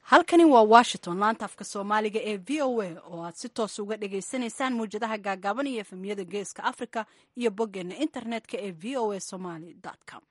halkani waa washington laanta afka soomaaliga ee v o a oo aad si toos uga dhagaysanaysaan mawjadaha gaagaaban iyo efemiyada geeska africa iyo boggeena internetka ee v o a somaly com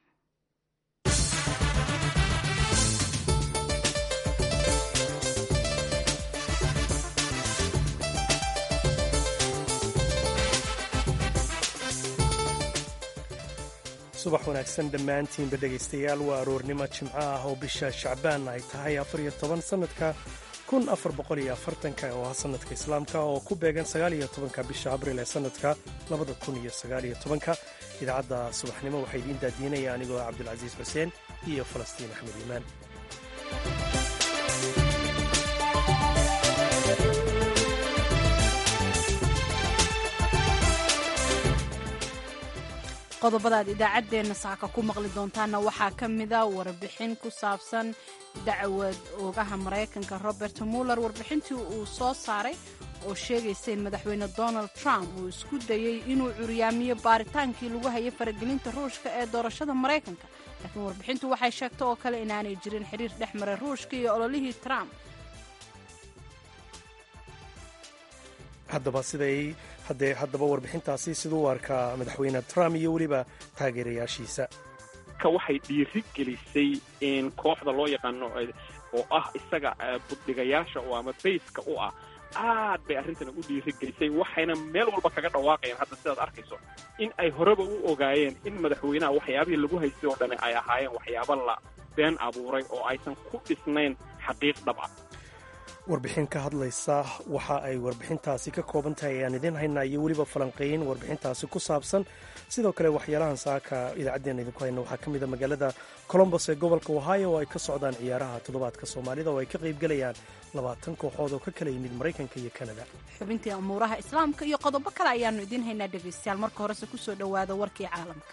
subax wanaagsan dhammaantiinba dhegaystayaal waa aroornimo jimco ah oo bisha shacbaan ay tahay afariyo toban sannadka kun afar boqol iyo afartanka oo ah sannadka islaamka oo ku beegan sagaaliyo tobanka bisha abril ee sannadka labada kun iyo sagaaliyo tobanka idaacadda subaxnimo waxaa idiin daadiinaya anigoo cabdulcasiis xuseen iyo falastiin axmed iimaan qodobada aad idaacaddeenna saaka ku maqli doontaanna waxaa ka mida warbixin ku saabsan dacwad oogaha maraykanka robert muller warbixintii uu soo saaray oo sheegaysa in madaxweyne donald trump uu isku dayey inuu curyaamiyo baaritaankii lagu hayay faragelinta ruushka ee doorashada maraykanka laakiin warbixintu waxay sheegtay oo kale inaanay jirin xiriir dhex maray ruushka iyo ololihii trump haddaba siday haddee haddaba warbixintaasi siduu u arkaa madaxweyne trump iyo weliba taageerayaashiisa ka waxay dhiiri gelisay in kooxda loo yaqaano oo ah isaga buddhigayaasha oo ama bayska u ah aad bay arrintan u dhiiri gelisay waxayna meel walba kaga dhawaaqayaan hadda sidaad arkayso in ay horeba u ogaayeen in madaxweynaha waxyaabihii lagu haystay oo dhani ay ahaayeen waxyaabo la been abuuray oo aysan ku dhisnayn xaqiiq dhab ah warbixin ka hadlaysa waxa ay warbixintaasi ka kooban tahay ayaan idiin haynaa iyo weliba falanqeyn warbixintaasi ku saabsan sidoo kale waxyaalahan saaka idaacaddeenna idinku hayna waxaa ka mid a magaalada colombos ee gobolka ohio oo ay ka socdaan ciyaaraha toddobaadka soomaalida oo ay ka qaybgelayaan labaatan kooxood oo ka kala yimid maraykanka iyo kanada xubintii amuuraha islaamka iyo qodobo kale ayaannu idiin haynaa dhegaystayaal marka horese ku soo dhowaada warkii caalamka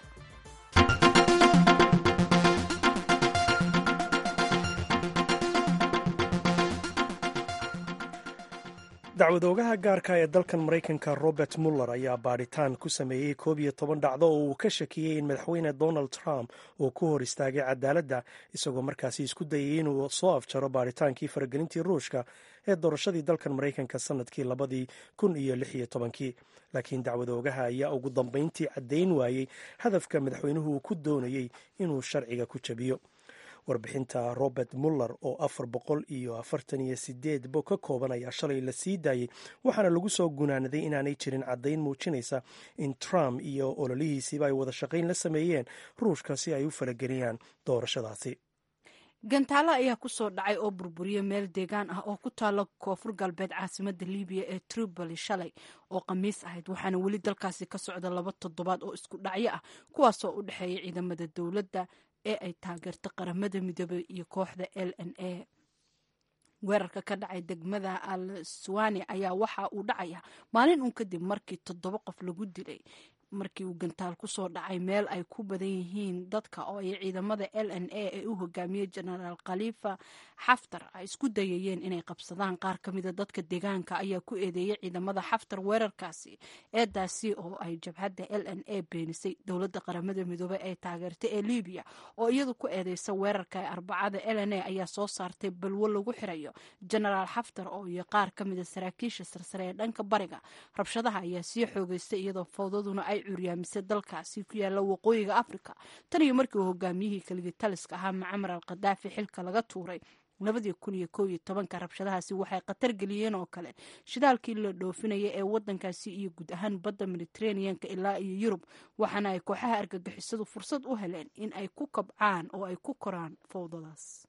dacwadoogaha gaarka ee dalkan maraykanka robert muller ayaa baadhitaan ku sameeyey koob iyo toban dhacdo oo uu ka shakiyey in madaxweyne donald trump uu ku hor istaagay cadaaladda isagoo markaasi isku dayay inuu soo afjaro baadhitaankii faragelintii ruushka ee doorashadii dalkan maraykanka sannadkii labadii kun iyo lix iyo tobankii laakiin dacwadoogaha ayaa ugu dambayntii caddayn waayey hadafka madaxweynuhu uu ku doonayey inuu sharciga ku jabiyo warbixinta robert muller oo afar boqol iyo afartan iyo sideed bog ka kooban ayaa shalay la sii daayey waxaana lagu soo gunaanaday inaanay jirin caddayn muujinaysa in trump iyo ololihiisiiba ay wada shaqayn la sameeyeen ruushka si ay u farageliyaan doorashadaasi gantaalo ayaa ku soo dhacay oo burburiyey meel deegaan ah oo ku taalo koonfur galbeed caasimada libiya ee tripoli shalay oo khamiis ahayd waxaana weli dalkaasi ka socda laba toddobaad oo isku dhacyo ah kuwaasoo u dhexeeya ciidamada dowladda ee ay taageerta qaramada midoobey iyo kooxda l n a weerarka ka dhacay degmada al suwani ayaa waxa uu dhacaya maalin uun kadib markii toddoba qof lagu dilay markii uu gantaal ku soo dhacay meel ay ku badan yihiin dadka oo ay ciidamada l n a ee u hogaamiyey jenaraal khalifa xaftar ay isku dayayeen inay qabsadaan qaar ka mida dadka deegaanka ayaa ku eedeeyey ciidamada xaftar weerarkaasi eedaasi oo ay jabhadda l n a beenisay dowladda qaramada midoobey ee taageerta ee libiya oo iyadu ku eedeysa weerarka ee arbacada l n a ayaa soo saartay balwo lagu xirayo jenaraal xaftar oo iyo qaar ka mida saraakiisha sarsare ee dhanka bariga rabshadaha ayaa sii xoogeystay iyadoo fowdaduna ay curyaamisay dalkaasi ku yaalla waqooyiga africa tan iyo markii uu hogaamiyihii keligii taliska ahaa macamar al khadaafi xilka laga tuuray labadii kun iyo kow iyo tobanka rabshadahaasi waxay khatar geliyeen oo kale shidaalkii la dhoofinaya ee wadankaasi iyo guud ahaan badda mediteraneanka ilaa iyo yurub waxaana ay kooxaha argagixisadu fursad u heleen in ay ku kabcaan oo ay ku koraan fowdadaas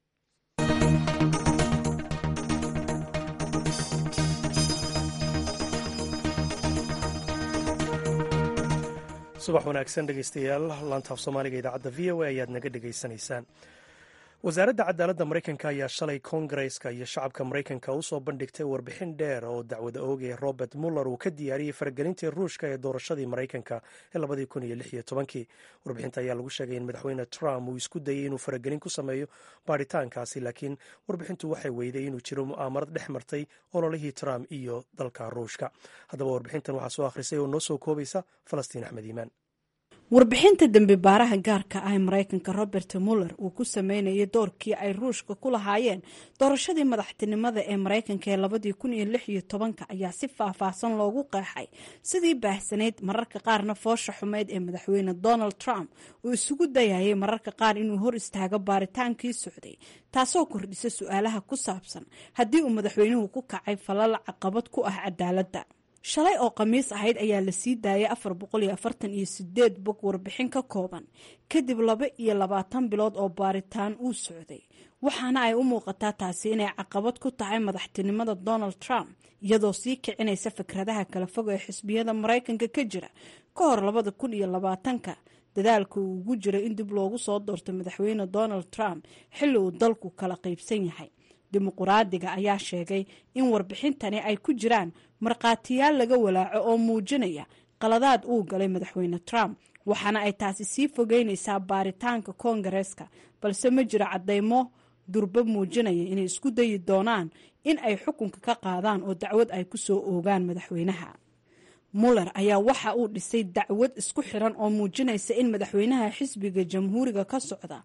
subax wanaagsan dhegaystayaal laantaaf soomaaliga idaacadda v o a ayaad naga dhegaysanaysaan wasaaradda cadaaladda maraykanka ayaa shalay koongareska iyo shacabka maraykanka u soo bandhigtay warbixin dheer oo dacwada oogay robert muller uu ka diyaariyey faragelintii ruushka ee doorashadii maraykanka ee labadii kun iyo lix iyo tobankii warbixinta ayaa lagu sheegay in madaxweyne trump uu isku dayey inuu faragelin ku sameeyo baadhitaankaasi laakiin warbixintu waxay weyday inuu jiro mu'aamarad dhex martay ololihii trump iyo dalka ruushka haddaba warbixintan waxaa soo akhrisay oo noo soo koobaysa falastiin axmed iimaan warbixinta dembi baaraha gaarka ah ee maraykanka robert muller uu ku sameynayay doorkii ay ruushka ku lahaayeen doorashadii madaxtinimada ee maraykanka ee labadii kun iyo lix iyo tobanka ayaa si faahfaahsan loogu qeexay sidii baahsanayd mararka qaarna foosha xumeyd ee madaxweyne donald trump uu isugu dayayay mararka qaar inuu hor istaago baaritaankii socday taasoo kordhisa su-aalaha ku saabsan haddii uu madaxweynuhu ku kacay falal caqabad ku ah cadaaladda shalay oo khamiis ahayd ayaa la sii daayay afar boqol iyo afartan iyo sideed bog warbixin ka kooban kadib laba iyo labaatan bilood oo baaritaan uu socday waxaana ay u muuqataa taasi inay caqabad ku tahay madaxtinimada donald trump iyadoo sii kicinaysa fikradaha kala fog ee xisbiyada maraykanka ka jira ka hor labada kun iyo labaatanka dadaalka uu ugu jira in dib loogu soo doorto madaxweyne donald trump xilli uu dalku kala qaybsan yahay dimuquraadiga ayaa sheegay in warbixintani ay ku jiraan markhaatiyaal laga walaaco oo muujinaya qaladaad uu galay madaxweyne trump waxaana ay taasi sii fogeynaysaa baaritaanka koongareeska balse ma jiro caddaymo durba muujinaya inay isku dayi doonaan in ay xukunka ka qaadaan oo dacwad ay ku soo oogaan madaxweynaha muller ayaa waxa uu dhisay dacwad isku xiran oo muujinaysa in madaxweynaha xisbiga jamhuuriga ka socda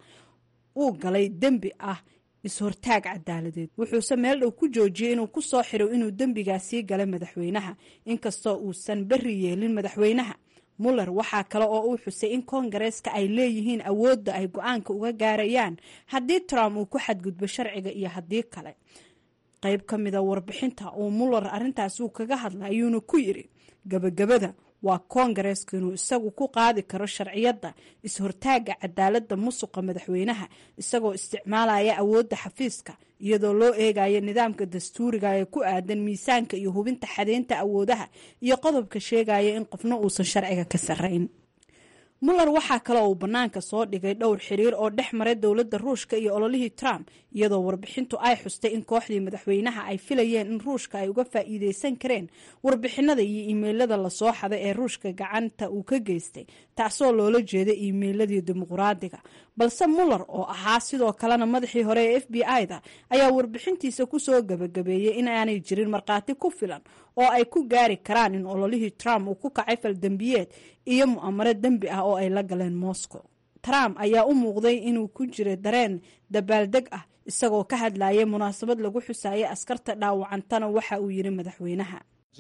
uu galay dembi ah is-hortaag cadaaladeed wuxuuse meel dhow ku joojiyey inuu ku soo xiro inuu dembigaasii galay madaxweynaha inkastoo uusan berri yeelin madaxweynaha muller waxaa kale oo uu xusay in koongareeska ay leeyihiin awoodda ay go-aanka uga gaarayaan haddii trump uu ku xadgudbo sharciga iyo haddii kale qayb ka mida warbixinta uu muller arrintaasi uu kaga hadla ayuuna ku yidhi gabagabada waa koongareesku inuu isagu ku qaadi karo sharciyadda is-hortaagga cadaaladda musuqa madaxweynaha isagoo isticmaalaya awoodda xafiiska iyadoo loo eegayo nidaamka dastuuriga ee ku aadan miisaanka iyo hubinta xadeynta awoodaha iyo qodobka sheegaya in qofna uusan sharciga ka sarrayn muller waxaa kale uu bannaanka soo dhigay dhowr xiriir oo dhex maray dowladda ruushka iyo ololihii trump iyadoo warbixintu ay xustay in kooxdii madaxweynaha ay filayeen in ruushka ay uga faa'iideysan kareen warbixinada iyo iimeylada lasoo xaday ee ruushka gacanta uu ka geystay taasoo loola jeeday iimeyladii dimuquraadiga balse muller oo ahaa sidoo kalena madaxii hore ee f b i-da ayaa warbixintiisa kusoo gabagabeeyey in aanay jirin markhaati ku filan oo ay ku gaari karaan in ololihii trump uu ku kacay faldembiyeed iyo mu'amaro dembi ah oo ay la galeen moscow trump ayaa u muuqday inuu ku jira dareen dabaaldeg ah isagoo ka hadlayay munaasabad lagu xusayay askarta dhaawacantana waxa uu yidhi madaxweynaha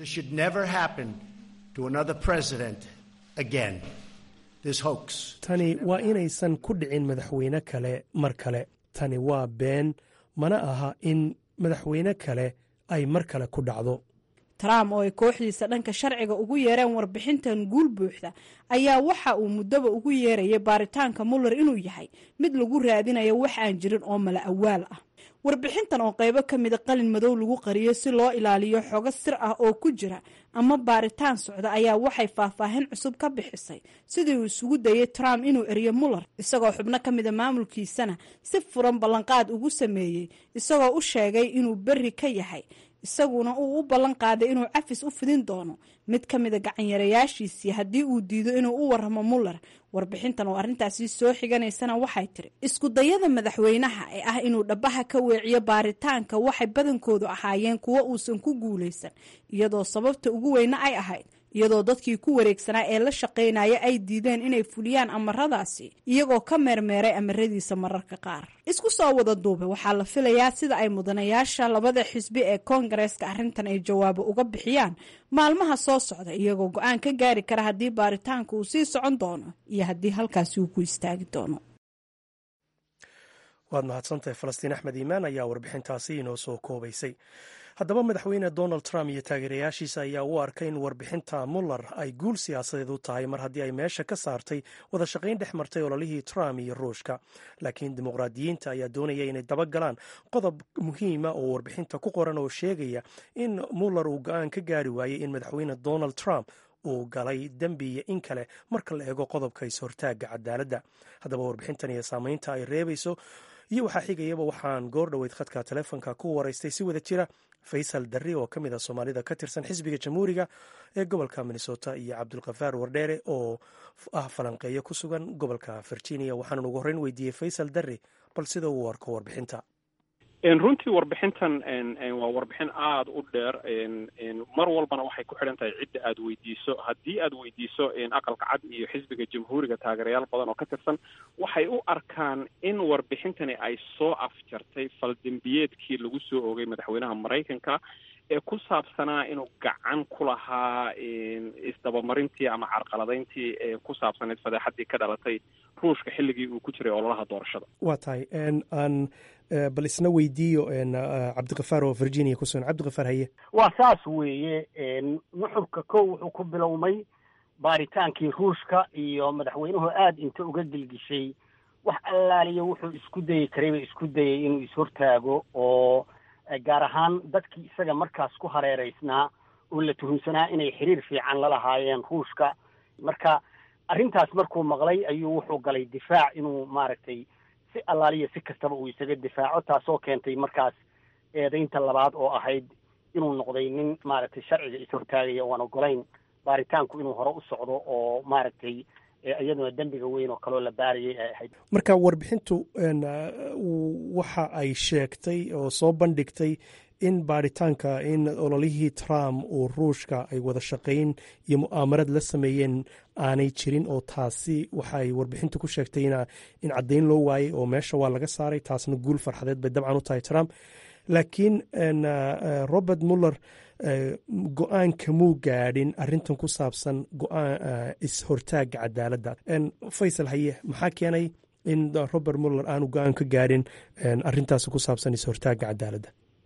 tani waa inaysan ku dhicin madaxweyne kale mar kale tani waa been mana aha in madaxweyne kale ay mar kale ku dhacdo trump oo ay kooxdiisa dhanka sharciga ugu yeereen warbixintan guul buuxda ayaa waxa uu muddaba ugu yeerayay baaritaanka muller inuu yahay mid lagu raadinayo wax aan jirin oo mala awaal ah warbixintan oo qaybo ka mida qalin madow lagu qariyo si loo ilaaliyo xogo sir ah oo ku jira ama baaritaan socda ayaa waxay faahfaahin cusub ka bixisay sidii uu isugu dayay trump inuu eriyo muller isagoo xubno ka mida maamulkiisana si furan ballanqaad ugu sameeyey isagoo u sheegay inuu berri ka yahay isaguna uu u ballan qaaday inuu cafis u fidin doono mid ka mida gacanyarayaashiisii haddii uu diido inuu u waramo muller warbixintan oo arrintaasi soo xiganaysana waxay tiri isku dayada madaxweynaha ee ah inuu dhabaha ka weeciyo baaritaanka waxay badankoodu ahaayeen kuwo uusan ku guulaysan iyadoo sababta ugu weyne ay ahayd iyadoo dadkii ku wareegsanaa ee la shaqaynaya ay diideen inay fuliyaan amaradaasi iyagoo ka meermeeray amaradiisa mararka qaar isku soo wada duube waxaa la filayaa sida ay mudanayaasha labada xisbi ee koongareeska arrintan ay jawaabo uga bixiyaan maalmaha soo socda iyagoo go-aan ka gaari kara haddii baaritaanka uu sii socon doono iyo haddii halkaasi uu ku istaagi doono waad mahadsantahay falastiin axmed iimaan ayaa warbixintaasi inoo soo koobaysay haddaba madaxweyne donald trump iyo taageerayaashiisa ayaa u arkay in warbixinta muller ay guul siyaasadeed u tahay mar haddii ay meesha ka saartay wada shaqayn dhex martay ololihii trump iyo ruushka laakiin dimuqraadiyiinta ayaa doonaya inay dabagalaan qodob muhiima oo warbixinta ku qoran oo sheegaya in muller uu go-aan ka gaari waayey in madaxweyne donald trump uu galay dembi iyo in kale marka la eego qodobka is-hortaagga cadaaladda haddaba warbixintan iyo saameynta ay reebayso iyo waxaa xigayaba waxaan goor dhoweyd khadka telefonka ku waraystay si wada jira faysal darri oo ka mid a soomaalida ka tirsan xisbiga jamhuuriga ee gobolka minnesota iyo cabdulkafaar wardheere oo ah falanqeeyo ku sugan gobolka virginia waxaanan ugu horreyn weydiiyey faysal darri bal sida uu arko warbixinta runtii warbixintan waa warbixin aada u dheer mar walbana waxay ku xidhan tahay cidda aada weydiiso haddii aada weydiiso aqalka cad iyo xisbiga jamhuuriga taageerayaal badan oo ka tirsan waxay u arkaan in warbixintani ay soo afjartay faldembiyeedkii lagu soo oogay madaxweynaha maraykanka ee ku saabsanaa inuu gacan ku lahaa isdabamarintii ama carqaladayntii ee ku saabsaneyd fadeexadii ka dhalatay ruushka xilligii uu ku jiray ololaha doorashada waa tahay aan bal isna weydiiyo cabdikafaar oo virginia ku sugan cabdikafaar haye waa saas weeye nuxurka kow wuxuu ku bilowmay baaritaankii ruushka iyo madaxweynuhu aada inta uga gelgishay wax allaaliya wuxuu isku dayi karayba isku dayay inuu ishortaago oo gaar ahaan dadkii isaga markaas ku hareereysnaa oo la tuhunsanaa inay xiriir fiican la lahaayeen ruushka marka arrintaas markuu maqlay ayuu wuxuu galay difaac inuu maaragtay si allaaliya si kastaba uu isaga difaaco taasoo keentay markaas eedaynta labaad oo ahayd inuu noqday nin maaragtay sharciga ishortaagaya oan ogolayn baaritaanku inuu hore u socdo oo maaragtay iyaduna dembiga weyn oo kaloo la baarayay ay ahayd marka warbixintu waxa ay sheegtay oo soo bandhigtay in baaritaanka in ololihii trump uu ruushka ay wada shaqayn iyo mu'aamarad la sameeyeen aanay jirin oo taasi waxaay warbixintu ku sheegtay in caddayn loo waayey oo meesha waa laga saaray taasna guul farxadeed bay dabcan u tahay trump laakiin robert muller go-aanka muu gaadhin arrintan ku saabsan go-aan is-hortaagga cadaaladda faysal haye maxaa keenay in robert muller aanu go-aan ka gaadhin arrintaasi ku saabsan is-hortaagga cadaaladda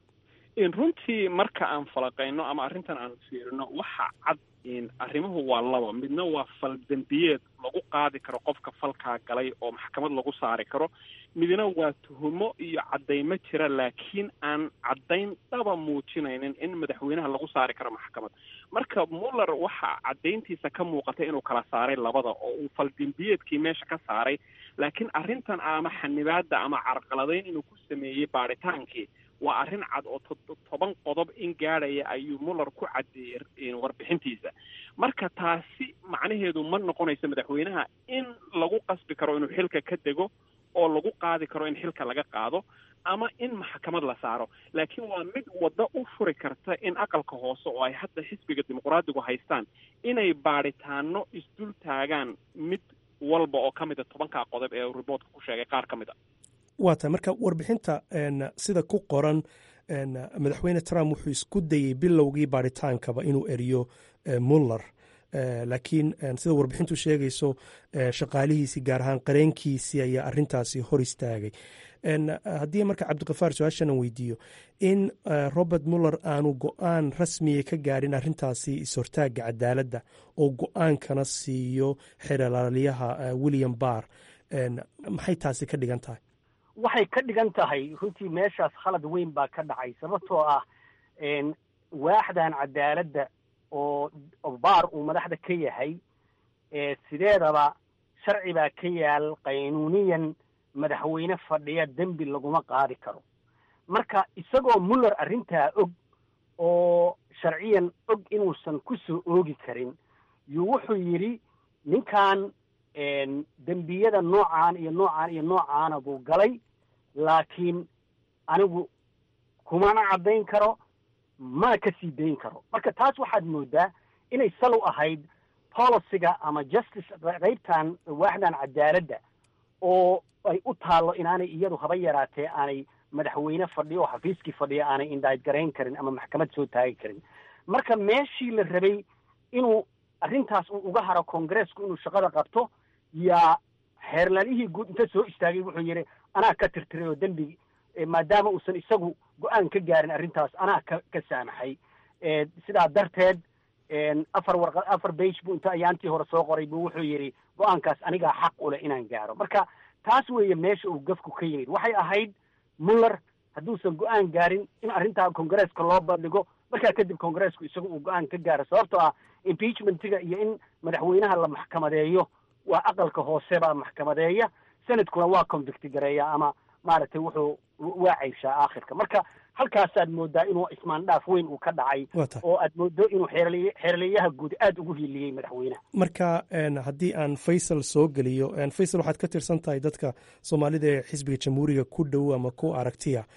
runtii marka aan falaqayno ama arrintan aan fiirino waxa cad arrimuhu waa laba midna waa fal dembiyeed lagu qaadi karo qofka falkaa galay oo maxkamad lagu saari karo midna waa tuhumo iyo caddaymo jira laakiin aan caddayn dhaba muujinaynin in madaxweynaha lagu saari karo maxkamad marka muller waxa caddayntiisa ka muuqatay inuu kala saaray labada oo uu fal dembiyeedkii meesha ka saaray laakiin arrintan ama xanibaadda ama carqaladayn inuu ku sameeyey baadhitaankii waa arrin cad oo toban qodob in gaadhaya ayuu muller ku caddeeyey warbixintiisa marka taasi macnaheedu ma noqonayso madaxweynaha in lagu qasbi karo inuu xilka ka dego oo lagu qaadi karo in xilka laga qaado ama in maxkamad la saaro laakiin waa mid waddo u furi karta in aqalka hoose oo ay hadda xisbiga dimuqraadigu haystaan inay baadhitaano isdul taagaan mid walba oo ka mid a tobankaa qodob ee riboortka ku sheegay qaar ka mid a waa tahay marka warbixinta sida ku qoran madaxweyne trump wuxuu isku dayey bilowgii baadhitaankaba inuu eriyo muller laakiin sida warbixintu sheegayso shaqaalihiisii gaar ahaan qareenkiisii ayaa arintaasi hor istaagay haddii marka cabdikafaar su-aashanan weydiiyo in robert muller aanu go-aan rasmiya ka gaadhin arintaasi is-hortaagga cadaaladda oo go-aankana siiyo xeralaaliyaha william barr maxay taasi ka dhigan tahay waxay ka dhigan tahay runtii meeshaas khalad weyn baa ka dhacay sababtoo ah waaxdan cadaaladda oo baar uu madaxda ka yahay sideedaba sharci baa ka yaal qaynuuniyan madaxweyne fadhiya dembi laguma qaadi karo marka isagoo muller arrintaa og oo sharciyan og inuusan ku soo oogi karin yuu wuxuu yidhi ninkan dembiyada noocaan iyo noocaan iyo noocaana buu galay laakiin anigu kumana caddayn karo mana ka sii dayn karo marka taas waxaad moodaa inay salow ahayd policyga ama justice qaybtan waaxdan cadaaladda oo ay u taallo inaanay iyadu haba yaraatee aanay madaxweyne fadhiyo oo xafiiskii fadhiya aanay indhayd garayn karin ama maxkamad soo taagi karin marka meeshii la rabay inuu arrintaas uu uga haro kongareesku inuu shaqada qabto yaa xeerlalihii guud inta soo istaagay wuxuu yidhi anaa ka tirtiray oo dembi maadaama uusan isagu go-aan ka gaarin arrintaas anaa ka ka saamaxay sidaa darteed afar warqa afar bage buu inta ayaantii hore soo qoray buu wuxuu yidhi go-aankaas anigaa xaq u leh inaan gaaro marka taas weeye meesha uu gafku ka yimid waxay ahayd muller hadduusan go-aan gaarin in arrintaa kongareeska loo bandhigo markaa kadib kongareesku isagu uu go-aan ka gaaro sababtoo ah impeachmentiga iyo in madaxweynaha la maxkamadeeyo waa aqalka hoose baa maxkamadeeya senadkuna waa convicti gareeya ama maaragtay wuxuu waa cayshaa aakhirka marka halkaasaad moodaa inuu ismaandhaaf weyn uu ka dhacay oo aad moodo inuu xeerliy xeerliyaha guud aada ugu hiiliyey madaxweynaha marka haddii aan faysal soo geliyo faysal waxaad ka tirsan tahay dadka soomaalida ee xisbiga jamhuuriga ku dhow ama ku aragtiya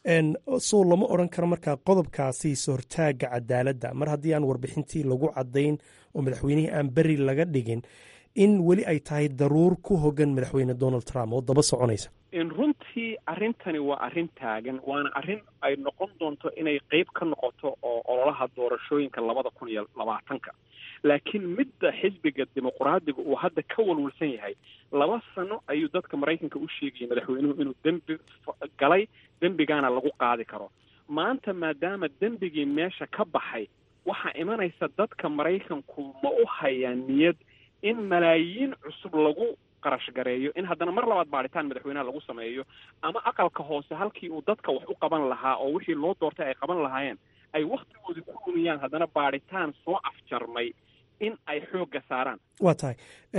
sow lama odran karo markaa qodobkaasi sortaaga cadaaladda mar haddii aan warbixintii lagu caddayn oo madaxweynihii aan beri laga dhigin in weli ay tahay daruur ku hogan madaxweyne donald trump oo daba soconaysa runtii arrintani waa arrin taagan waana arrin ay noqon doonto inay qeyb ka noqoto oo ololaha doorashooyinka labada kun iyo labaatanka laakiin midda xisbiga dimuqraadiga uu hadda ka walwalsan yahay laba sano ayuu dadka maraykanka u sheegayay madaxweynuhu inuu dembi galay dembigaana lagu qaadi karo maanta maadaama dembigii meesha ka baxay waxaa imanaysa dadka maraykanku ma u hayaan niyad in malaayiin cusub lagu qarash gareeyo in haddana mar labaad baadhitaan madaxweynaha lagu sameeyo ama aqalka hoose halkii uu dadka wax u qaban lahaa oo wixii loo doortay ay qaban lahaayeen ay wakhtigoodii ku lumiyaan haddana baadhitaan soo afjarmay in ay xoogga saaraan waa tahay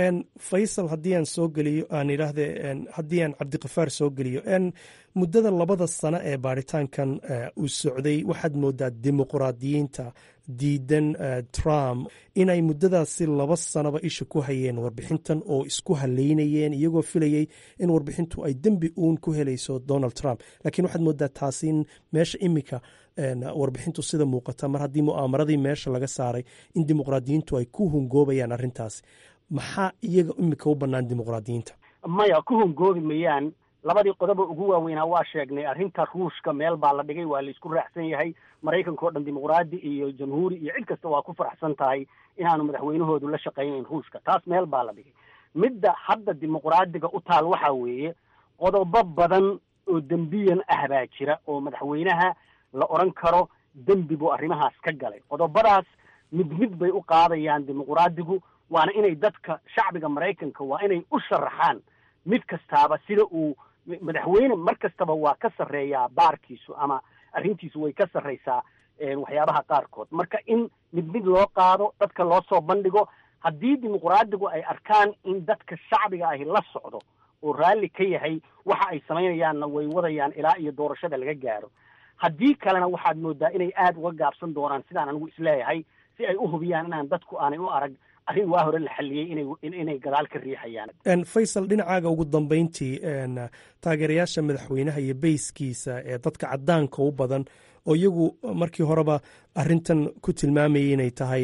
faysal haddii aan soo geliyo aan idhaahde haddii aan cabdikafaar soo geliyo muddada labada sano ee baaritaankan uu socday waxaad moodaa dimuqraadiyiinta diidan trump inay muddadaasi laba sanoba isha ku hayeen warbixintan oo isku haleynayeen iyagoo filayey in warbixintu ay dembi uun ku helayso donald trump laakiin waxaad moodaa taasi in meesha imika warbixintu sida muuqata mar haddii mu'aamaradii meesha laga saaray in dimuqraadiyiintu ay ku hungoobayaan arrintaasi maxaa iyaga imika u bannaan dimuqraadiyiinta maya ku hungoobi mayaan labadii qodoba ugu waaweynaa waa sheegnay arrinta ruushka meel baa la dhigay waa laisku raacsan yahay maraykanka o dhan dimuqraadi iyo jamhuuri iyo cid kasta waa ku faraxsan tahay inaanu madaxweynahoodu la shaqaynayn ruushka taas meel baa la dhigay midda hadda dimuqraadiga u taal waxaa weeye qodobo badan oo dembiyan ah baa jira oo madaxweynaha la odhan karo dembi buu arrimahaas ka galay qodobadaas mid mid bay u qaadayaan dimuqraadigu waana inay dadka shacbiga maraykanka waa inay u sharaxaan mid kastaaba sida uu madaxweyne mar kastaba waa ka sarreeyaa baarkiisu ama arrintiisu way ka sarraysaa waxyaabaha qaarkood marka in mid mid loo qaado dadka loo soo bandhigo haddii dimuqraadigu ay arkaan in dadka shacbiga ahi la socdo oo raalli ka yahay waxa ay samaynayaanna way wadayaan ilaa iyo doorashada laga gaaro haddii kalena waxaad moodaa inay aada uga gaabsan doonaan sidaan anigu isleeyahay si ay u hubiyaan inaan dadku aanay u arag arrin waa hore la xalliyey inay inay gadaal ka riixayaan faysal dhinacaaga ugu dambeyntii taageerayaasha madaxweynaha iyo beyskiisa ee dadka caddaanka u badan oo iyagu markii horeba arrintan ku tilmaamayay inay tahay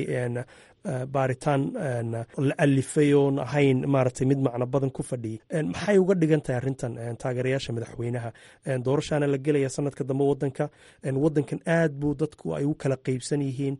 baaritaan la alifay oon ahayn maaragtay mid macno badan ku fadhiyay maxay uga dhigan tahay arrintan taageerayaasha madaxweynaha doorashaana la gelaya sanadka dambe wadanka wadankan aad buu dadku ay u kala qeybsan yihiin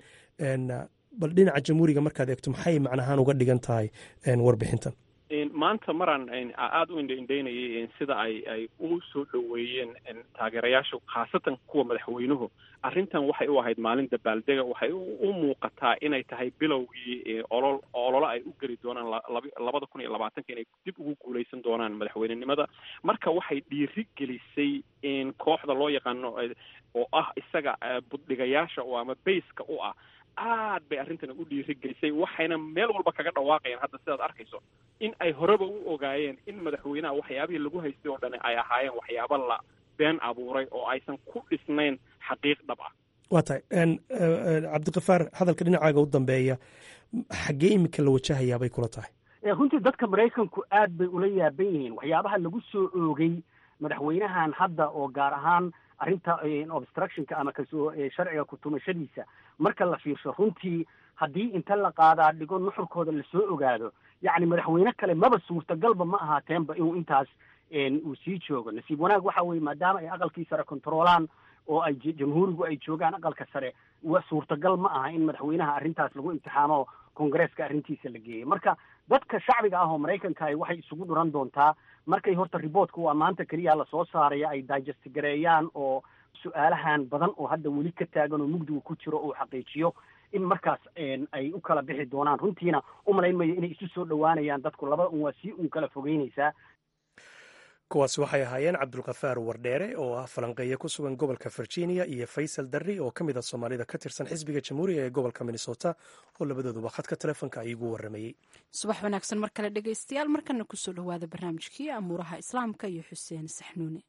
bal dhinaca jamhuuriga markaad eegto maxay macnahaan uga dhigan tahay warbixintan maanta maraan aada u indhaindhaynayay sida ay ay u soo dhoweeyeen taageerayaashu khaasatan kuwa madaxweynuhu arrintan waxay u ahayd maalin dabaaldega waxay u muuqataa inay tahay bilowgii olol ololo ay u geli doonaan labada kun iyo labaatanka inay dib ugu guuleysan doonaan madaxweynenimada marka waxay dhiiri gelisay kooxda loo yaqaano oo ah isaga buddhigayaasha oo ama bayska u ah aad bay arrintani u dhiiri gelisay waxayna meel walba kaga dhawaaqayaan hadda sidaad arkayso in ay horeba u ogaayeen in madaxweynaha waxyaabihii lagu haystay oo dhani ay ahaayeen waxyaabo la been abuuray oo aysan ku dhisnayn xaqiiq dhab ah waa tahay cabdikafaar hadalka dhinacaaga u dambeeya xaggee imika la wajahayaabay kula tahay runtii dadka maraykanku aad bay ula yaaban yihiin waxyaabaha lagu soo oogay madaxweynahan hadda oo gaar ahaan arrinta obstructionka ama kasoo sharciga kutumashadiisa marka la fiirsho runtii haddii inta la qaadaa dhigo nuxurkooda lasoo ogaado yacni madaxweyne kale maba suurtagalba ma ahaateenba inuu intaas uu sii joogo nasiib wanaag waxa weeye maadaama ay aqalkii sare controolaan oo ay jamhuurigu ay joogaan aqalka sare suurtagal ma aha in madaxweynaha arrintaas lagu imtixaamo kongareeska arrintiisa la geeyey marka dadka shacbiga ah oo maraykanka ah waxay isugu dhuran doontaa markay horta riboortka waa maanta keliya lasoo saaraya ay digest gareeyaan oo su-aalahan badan oo hadda weli ka taagan oo mugdiga ku jiro uu xaqiijiyo in markaas ay u kala bixi doonaan runtiina umalayn mayo inay isu soo dhowaanayaan dadku labada un waa sii un kala fogeynaysaa kuwaasi waxay ahaayeen cabdulkafaar wardheere oo ah falanqeeye ku sugan gobolka virginia iyo faysal darri oo ka mid a soomaalida ka tirsan xisbiga jamhuuriga ee gobolka minnesota oo labadooduba khadka telefoonka ay igu waramayey subax wanaagsan mar kale dhegaystayaal markana kusoo dhowaada barnaamijkii amuuraha islaamka iyo xuseen saxnuune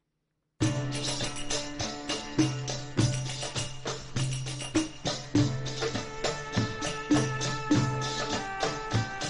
waa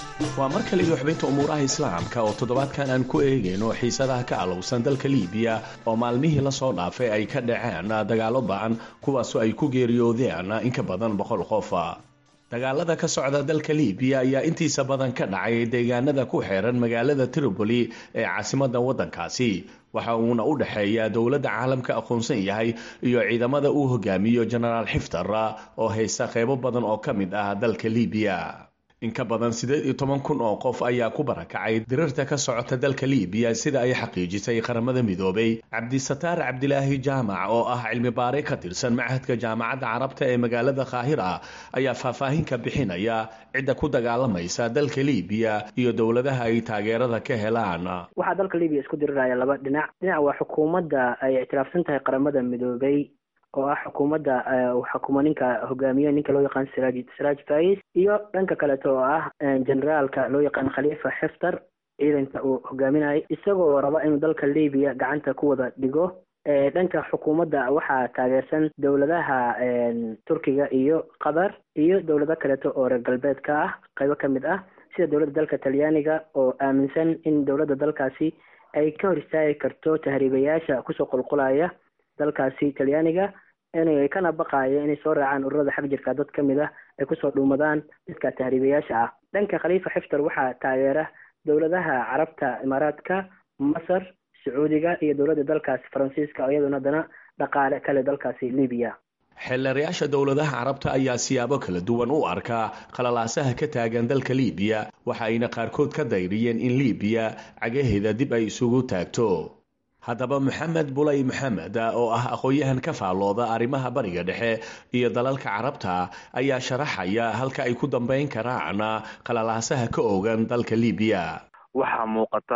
waa mar kale iyo xubinta umuuraha islaamka oo toddobaadkan aan ku eegayno xiisadaha ka alowsan dalka liibiya oo maalmihii lasoo dhaafay ay ka dhaceen dagaalo ba-an kuwaasoo ay ku geeriyoodeen in ka badan boqol qof dagaalada ka socda dalka liibiya ayaa intiisa badan ka dhacay deegaanada ku xeeran magaalada tripoli ee caasimadda waddankaasi waxa uuna u dhexeeya dowladda caalamka aqoonsan yahay iyo ciidamada uu hogaamiyo jenaraal xiftar oo haysta qeybo badan oo ka mid ah dalka liibiya in ka badan siddeed iyo toban kun oo qof ayaa ku barakacay dirirta ka socota dalka liibiya sida ay xaqiijisay qaramada midoobay cabdisataar cabdilaahi jaamac oo ah cilmi baare ka tirsan machadka jaamacadda carabta ee magaalada kaahira ayaa faahfaahin ka bixinaya cidda ku dagaalamaysa dalka liibiya iyo dowladaha ay taageerada ka helaan waxaa dalka liibiya isku diriraya laba dhinac dhinac waa xukuumadda ay ictiraafsan tahay qaramada midoobay oo ah xukuumadda xukuma ninka hogaamiye ninka loo yaqaan siraaj siraaj fais iyo dhanka kaleeto oo ah generaalka loo yaqaan khaliifa xiftar ciidanka uu hogaaminayo isagoo raba inuu dalka libiya gacanta ku wada dhigo dhanka xukuumadda waxaa taageersan dowladaha turkiga iyo qatar iyo dowlado kaleeto oo reer galbeedka ah qaybo ka mid ah sida dowladda dalka talyaaniga oo aaminsan in dowladda dalkaasi ay ka hor istaagi karto tahriibayaasha kusoo qulqulaya dalkaasi talyaaniga inay kana baqaayo inay soo raacaan ururada xag jirka dad ka mid ah ay kusoo dhuumadaan dadka tahriibayaasha ah dhanka khaliifa xiftar waxaa taageera dowladaha carabta imaaraadka masar sacuudiga iyo dowladda dalkaasi faransiiska iyaduna haddana dhaqaale kale dalkaasi libiya xeelarayaasha dowladaha carabta ayaa siyaabo kala duwan u arkaa qalalaasaha ka taagan dalka liibiya waxa ayna qaarkood ka dayriyeen in liibiya cagaheeda dib ay isugu taagto haddaba maxamed bulay maxamed oo ah aqoon-yahan ka faallooda arrimaha bariga dhexe iyo dalalka carabta ayaa sharaxaya halka ay ku dambeyn karaan qalalaasaha ka ogan dalka liibiya waxaa muuqata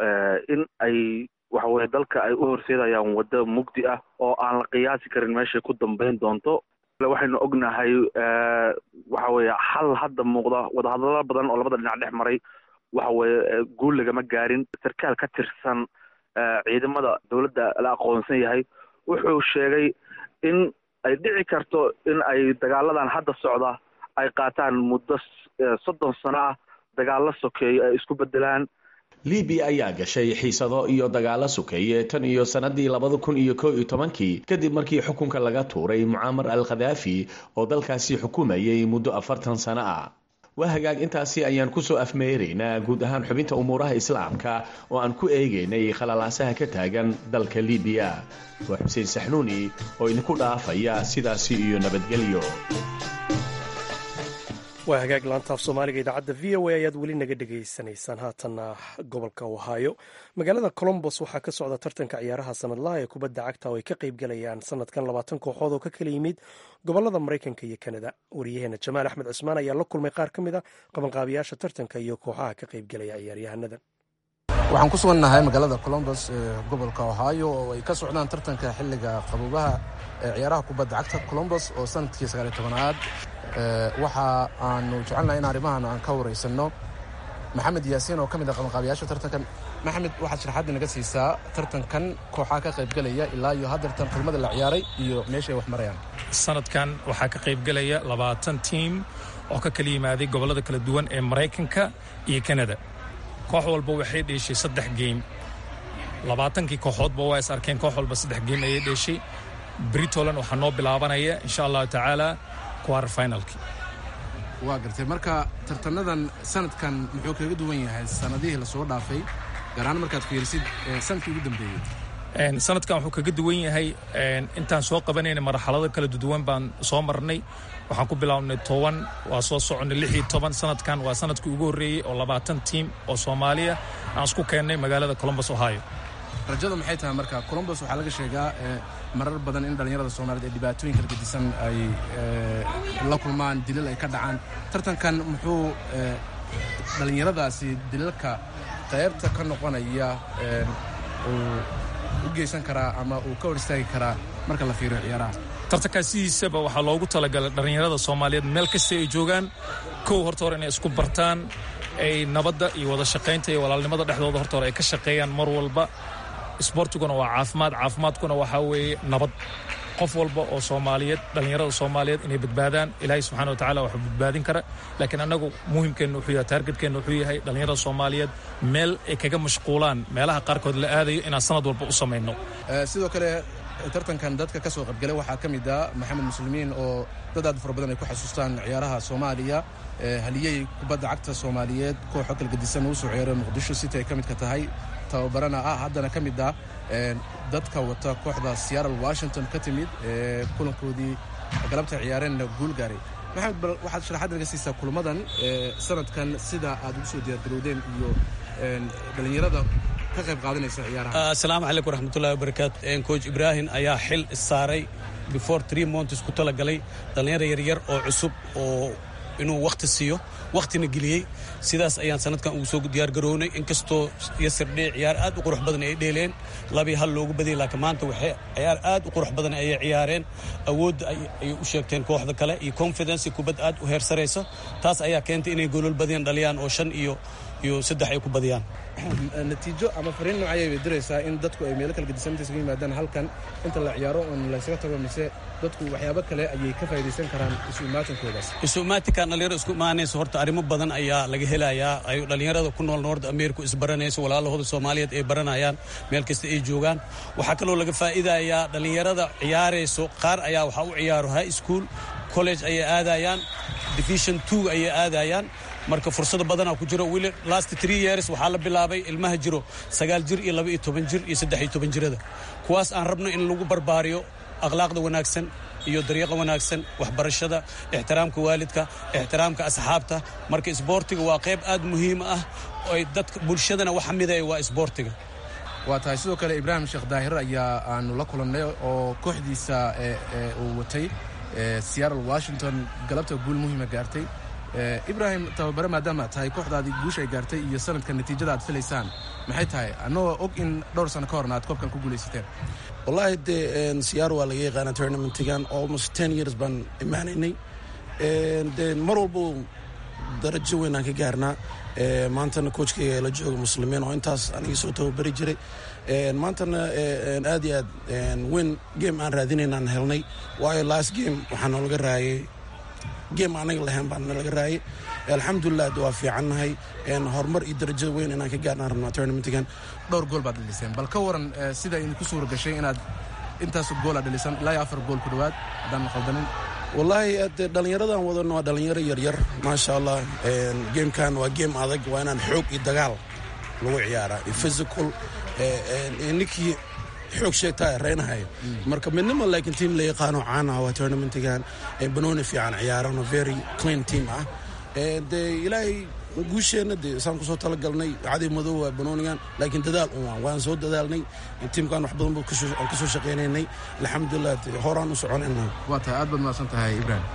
in ay waxaweye dalka ay u horseedayaan waddo mugdi ah oo aan la qiyaasi karin meeshay ku dambeyn doonto waxaynu ognahay waxa weye xal hadda muuqda wadahadallo badan oo labada dhinac dhex maray waxa weye guul lagama gaarin sarkaal ka tirsan ciidamada dowladda la aqoonsan yahay wuxuu sheegay in ay dhici karto in ay dagaaladan hadda socda ay qaataan muddo soddon sano ah dagaallo sokeeyo ay isku bedelaan libiya ayaa gashay xiisado iyo dagaalo sokeeye tan iyo sannadii labada kun iyo kow iyo tobankii kadib markii xukunka laga tuuray mucaamar al khadaafi oo dalkaasi xukumayay muddo afartan sano ah waa hagaag intaasi ayaan kusoo afmeeraynaa guud ahaan xubinta umuuraha islaamka oo aan ku eegaynay khalalaasaha ka taagan dalka libiya waa xuseen saxnuuni oo idinku dhaafaya sidaasi iyo nabadgelyo waa hagaag laantaaf soomaaliga idaacadda v o a ayaad weli naga dhegaysanaysaan haatanna gobolka ohaayo magaalada colombos waxaa ka socda tartanka ciyaaraha sanadlaha ee kubadda cagta oo ay ka qayb galayaan sanadkan labaatan kooxood oo ka kala yimid gobolada maraykanka iyo kanada wariyaheena jamaal axmed cusmaan ayaa la kulmay qaar ka mid a qabanqaabiyaasha tartanka iyo kooxaha ka qayb galaya ciyaaryahanada waxaan ku sugannahay magaalada colombos ee gobolka ohaayo oo ay ka socdaan tartanka xilliga qabuubaha ee ciyaaraha kubadda cagta colombos oo sanadkii sagaaliy tobanaad waxa aanu jecelnahay in arrimahan aan ka waraysanno maxamed yaasiin oo ka mid ah qabanqaabiyaasha tartankan maxamed waxaad sharaxaadda naga siisaa tartankan kooxaa ka qaybgelaya ilaa iyo haddeertan kulmada la ciyaaray iyo meeshay wax marayaan sanadkan waxaa ka qaybgelaya labaatan tiim oo ka kala yimaaday gobollada kala duwan ee maraykanka iyo kanada koox walba waxay dheeshay saddex geym labaatankii kooxoodba waa is arkeen koox walba saddex geym ayay dheeshay britoland waxaa noo bilaabanaya insha allahu tacaala quarter finalki waa gartay marka tartanadan sanadkan muxuu kaga duwan yahay sanadihii lasoo dhaafay gaar ahaan markaad fiirisid sanadkii ugu dambeeyey sanadkan wuxuu kaga duwan yahay intaan soo qabanayna marxalado kala duwan baan soo marnay waxaan ku bilownay toban waa soo soconnay lix iyo toban sanadkan waa sanadkii ugu horreeyey oo labaatan tiim oo soomaaliya aan isku keennay magaalada colombos ohio rajada maxay tahay marka colombos waxaa laga sheegaa marar badan in dhallinyarada soomaaliyeed ee dhibaatooyin kala gedisan ay la kulmaan dilal ay ka dhacaan tartankan muxuu dhallinyaradaasi dilalka qaybta ka noqonaya uu u geysan karaa ama uu ka hor istaagi karaa marka la fiiriyo ciyaaraha tartankaas sidiisaba waxaa loogu talagalay dhallinyarada soomaaliyeed meel kasta ay joogaan kow horta hore inay isku bartaan ay nabadda iyo wada shaqaynta iyo walaalnimada dhexdooda horta hore ay ka shaqeeyaan mar walba isboortiguna waa caafimaad caafimaadkuna waxaa weeye nabad qof walba oo soomaaliyeed dhallinyarada soomaaliyeed inay badbaadaan ilaahay subxana wa tacala waxuu badbaadin kara laakiin annagu muhimkeenna wuxuu yahay taargetkeenna wuxuu yahay dhallinyarada soomaaliyeed meel ay kaga mashquulaan meelaha qaarkood la aadayo inaan sanad walba u samayno sidoo kale tartankan dadka ka soo qaybgalay waxaa ka mid ah maxamed muslimiin oo dad aad fara badan ay ku xasuustaan ciyaaraha soomaaliya haliyey kubadda cagta soomaaliyeed kooxo kala gedisan uu soo ciyaaray muqdisho city ay ka midka tahay tababarana ah haddana ka mid ah dadka wata kooxda seattle washington ka timid ee kulankoodii galabta ciyaareenna guul gaaray maxamed bal waxaad sharaxaad naga siisaa kulamadan sanadkan sida aad ugu soo diyaargarowdeen iyo dhallinyarada ka qayb qaadanaysa ciyaaraha asalaamu calaykum waraxmatullahi wabarakaatu coach ibraahim ayaa xil saaray before three months ku talagalay dhallinyaro yaryar oo cusub oo inuu wakhti siiyo wakhtina geliyey sidaas ayaan sanadkan ugu soo diyaargarownay inkastoo yasirdhee ciyaar aad u qurux badan ay dheeleen labii hal loogu badiyay laakiin maanta waxay ciyaar aad u qurux badan ayay ciyaareen awoodda ayay u sheegteen kooxda kale iyo confidence kubad aad u heer saraysa taas ayaa keentay inay golol badiyaan dhaliyaan oo shan iyo iyo saddex ay ku badiyaan natiijo ama fariin noocayay bay diraysaa in dadku ay meelo kala gedisan inta isugu yimaadaan halkan inta la ciyaaro oon laysaga tago mise dadku waxyaabo kale ayay ka faa'iidaysan karaan isu imaatankoodaas isu imaatinkan dhalinyaro isku imaanaysa horta arrimo badan ayaa laga helayaa ay dhalinyarada ku nool noord america isbaranayso walaalahooda soomaaliyeed ay baranayaan meel kasta ay joogaan waxaa kaloo laga faa'iidayaa dhalinyarada ciyaarayso qaar ayaa waxaa u ciyaaro high school college ayay aadayaan division two ayay aadayaan marka fursado badanaa ku jiro wili last three years waxaa la bilaabay ilmaha jiro sagaal jir iyo laba iyo toban jir iyo saddex iyo toban jirada kuwaas aan rabno in lagu barbaariyo akhlaaqda wanaagsan iyo dariiqa wanaagsan waxbarashada ixtiraamka waalidka ixtiraamka asxaabta marka isboortiga waa qayb aad muhiim ah oy dadka bulshadana waxa midaya waa isboortiga waa tahay sidoo kale ibraahim sheekh daahir ayaa aanu la kulannay oo kooxdiisa uu watay seattle washington galabta guul muhiima gaartay ibrahim tababare maadaama tahay kooxdaadii guusha ay gaartay iyo sanadka natiijada aad filaysaan maxay tahay annagoo og in dhowr sano ka horna aad koobkan ku guulaysateen wallaahi dee siyaar waa laga yaqaana tournamentigan almost ten years baan imaanaynay dee mar walba darajo weyn aan ka gaarnaa maantana coachkayga la jooga muslimiin oo intaas anigii soo tababari jiray maantana aad iyo aad weyn game aan raadinaynaan helnay waayo last game waxaa noolaga raayay game anaga lahayn baa nalaga raayay alxamdulilah waa fiicannahay horumar iyo darajo weyn inaan ka gaarnaan rabnaa tournamentigan dhowr gool baad dhaliseen bal ka waran sida idinku suura gashay inaad intaas gool aad dhalisan ilaa iyo afar gool ku dhowaad haddaan qaldanin wallaahi de dhallinyaradan wadano waa dhallinyaro yaryar maasha allah gamekan waa game adag waa inaan xoog iyo dagaal lagu ciyaaraa iyo physical ninkii xoog sheegtaa reynahayo marka midnimo laakiin tiam la yaqaano caan ah waa tournamentigan banooni fiican ciyaarano very clean team ah dee ilaahay guusheenna dee saan kusoo talagalnay caday madow waa banoonigan laakiin dadaal un waan soo dadaalnay tiimkan wax badan aan kasoo shaqaynaynay alxamdulilah horaan u soconayna waa tahay aad baad mahadsan tahay ibrahim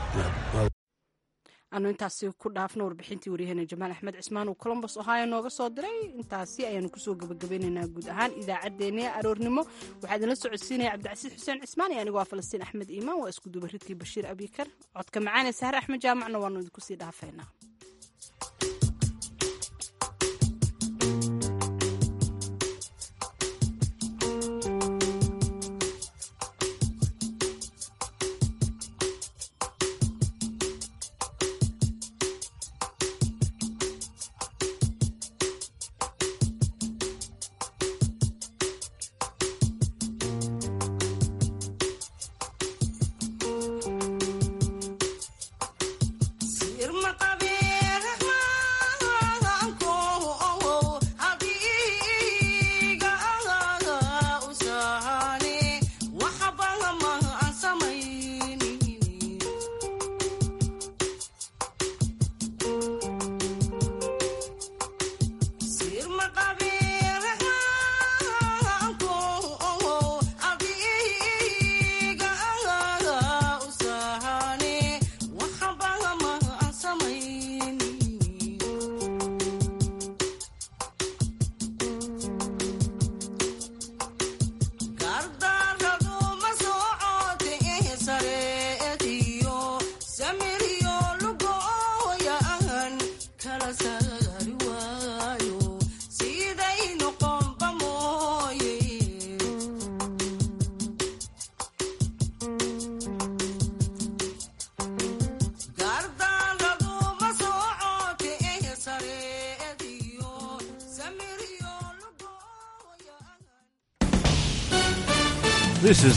anu intaasi ku dhaafno warbixintii waryaheena jamaal axmed cismaan uu colombos ohio nooga soo diray intaasi ayaanu kusoo gabagabeynaynaa guud ahaan idaacaddeenii aroornimo waxaa idinla socodsiinaya cabdicasiis xuseen cismaan iyo anigoo ah falastiin axmed iimaan waa isku dubaridkii bashiir abikar codka macaane sahre axmed jaamacna waanu idinku sii dhaafaynaa Irma Tabi This is